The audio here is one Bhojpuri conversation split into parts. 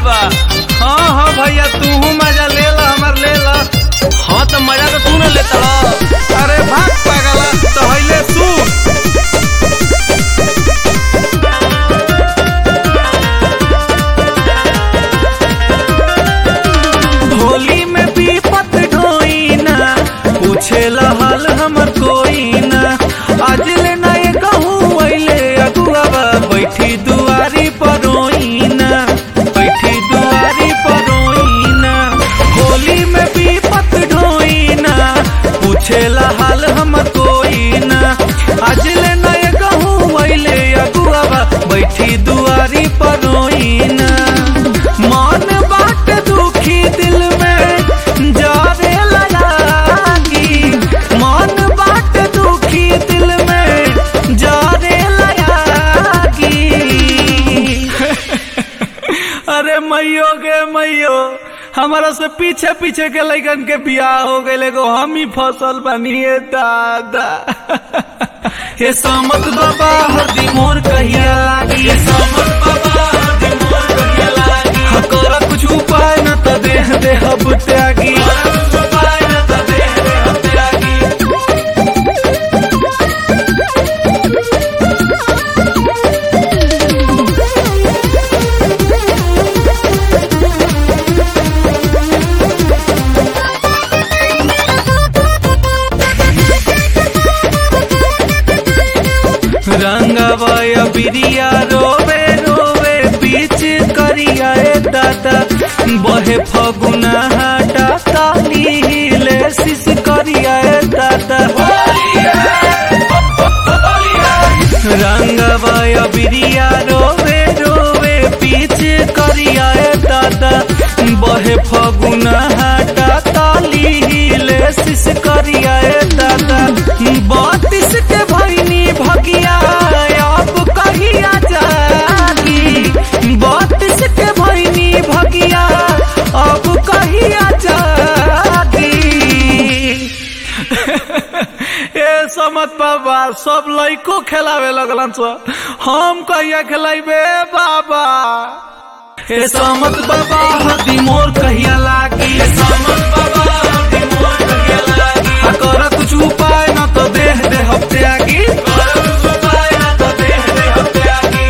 बाबा हाँ हाँ भैया तू मजा ले ला हमार ले ला हाँ तो मजा तो तू न लेता रह। अरे भाग पागला तो हईले सू होली में विपत ढोई ना पूछे हाल हमर कोई ना आज ले ना ये कहूँ अइले अगुआ बैठी दुआरी पर रोई ना बैठी दुआरी पर रोई ना होली में विपत ढोई ना पूछे हाल हमर कोई ना आज ले ना ये कहूँ अइले अगुआ बैठी दुआरी पर रोई ना मन बाट दुखी दिल में जारे लगी मन बाट दुखी दिल में जारे लगी अरे मैयो गे मैयो हमारा से पीछे पीछे के लैकन के बियाह हो गए एगो हम ही फसल बनिए दादा हे समत बाबा हरदी मोर कहिया लागी हे समत बाबा हरदी मोर कहिया लागी हाँ कर कुछ उपाय न त देह देह अब त्यागी कुछ उपाय न त देह देह अब त्यागी रंगवय बिरिया रोवे रोवे बीच करिया ए दादा बहे फगुना हाटा ताली हिले शिश करिया ए दादा रंगवय बिरिया रोवे रोवे बीच करिया ए दादा बहे फगुना हाटा ताली हिले शिश करिया ए दादा बत्तीस के भैनी भगिया अब कहिया जागी बत्तीस के भैनी भगिया अब कहिया जागी ए समत बाबा सब लइको खेलावे लगलन सो हम कहिया खेलाइबे बाबा ए समत बाबा हदी मोर कहिया लागी ए समत बाबा हदी मोर कहिया लागी आ कर कुछ उपाय न तो देह देह त्यागी कर कुछ उपाय न तो देह देह त्यागी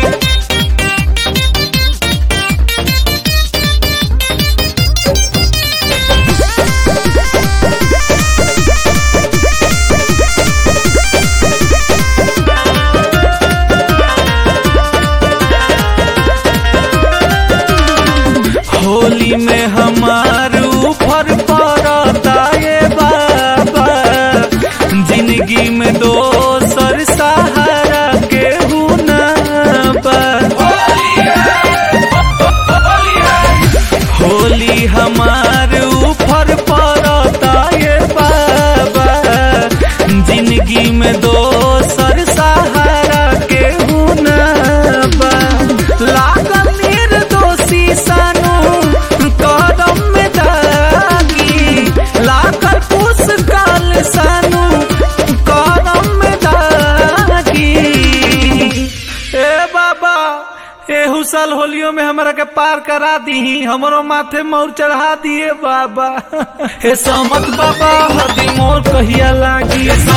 होली में हमार ऊपर पड़ता ये बाबा जिंदगी में दोसर सहारा के ना बा होली हमार ऊपर पड़ता ये बाबा जिंदगी में दोसर सहारा के ना बा लागल निर्दोषी सानू कदम में दागी लागल पुस्तकाल सानू कदम में दागी ए बाबा एहू साल होलियो में हमरा के पार करा दी हमरो माथे मोर चढ़ा दिए बाबा हे समत बाबा हदी मोर कहिया लागी